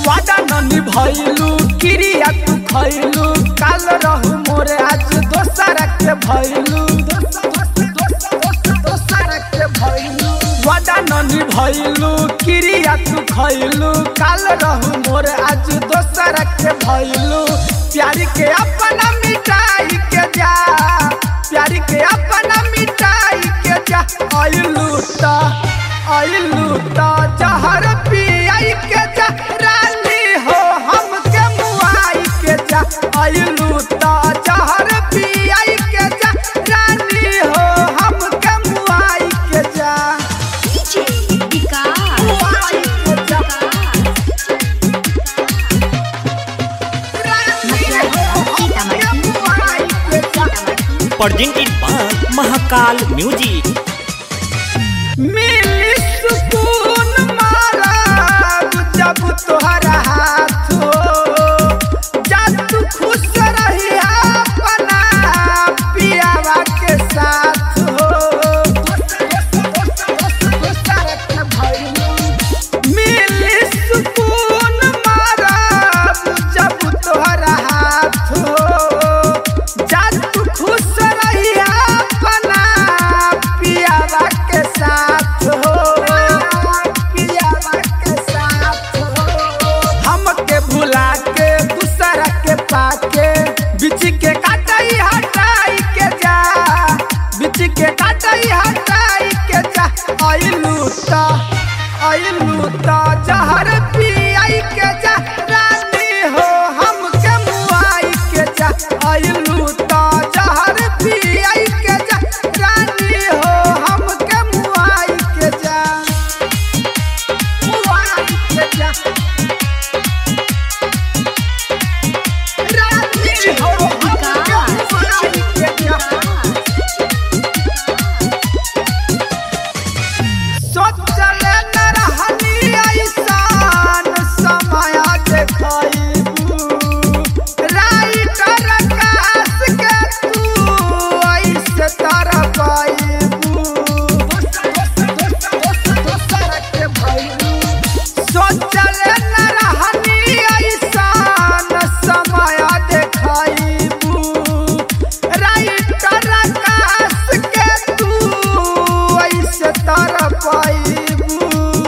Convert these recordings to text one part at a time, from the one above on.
वादा न निभैलू क्रिया तू खैलू काल रहू मोरे आज दोसर के भैलू वादा न निभैलू क्रिया तू खैलू काल रहू मोरे आज दोसर के भैलू प्यार के अपना मिटाई के जा प्यार के अपना मिटाई के जा आइलू ता आइलू ता जहर पियाई के जा रानी हो हम के मुआई के जा आइलू ता जहर पियाई के जा रानी हो हम के मुआई के जा DJ विकास मुआई के जा presented by Mahakal Music. मिली सुकून मारा जब तोहरा हाथ हो जा तू खुश रही अपना पियावा के साथ हो मिली सुकून मारा जब तोहरा हाथ हो जा तू खुश रही अपना पियावा के साथ हो पियावा के साथ हो हमके भुला के दूसरा के पाके बिच के काटाई हटाई के जा बिच के काटाई हटाई के जा आइलू ता आइलू ता जहर पियाई के जा रानी हो हमके मुआई के जा आइलू ता जहर पियाई के जा रानी हो हमके मुआई के जा मुआई के जा रानी हो हमके मुआई के जा सोचले न रहनी ऐसान समय देखैबू राइटर कास के तू ऐसे तरह पाइबू सोचले न रहनी ऐसान समय देखैबू राइटर कास के तू ऐसे तरह पाइबू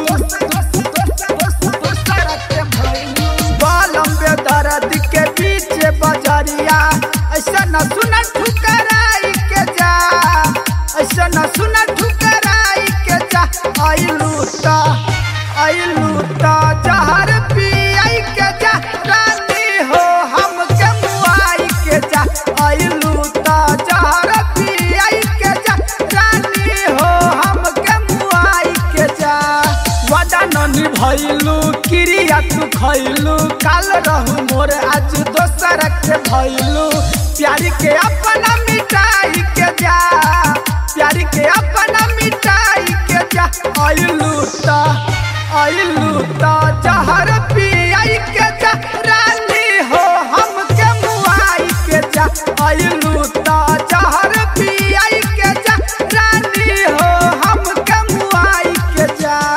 बालम बेदर्द के पीछे बजरिया ऐसा न सुन ठुकराई के जा ऐसा न सुन ठुकराई के जा आइलू ता आइलू ता जहर पियाई के जा रानी हो हम के मुआई के जा आइलू ता जहर पियाई के जा रानी हो हम के मुआई के जा वादा न निभैलू क्रिया तू खैलू काल रहू मोर आज दोसर के भैलू प्यार के अपना मिटाई के जा प्यार के अपना मिटाई के जा आइलू ता आइलू ता जहर पी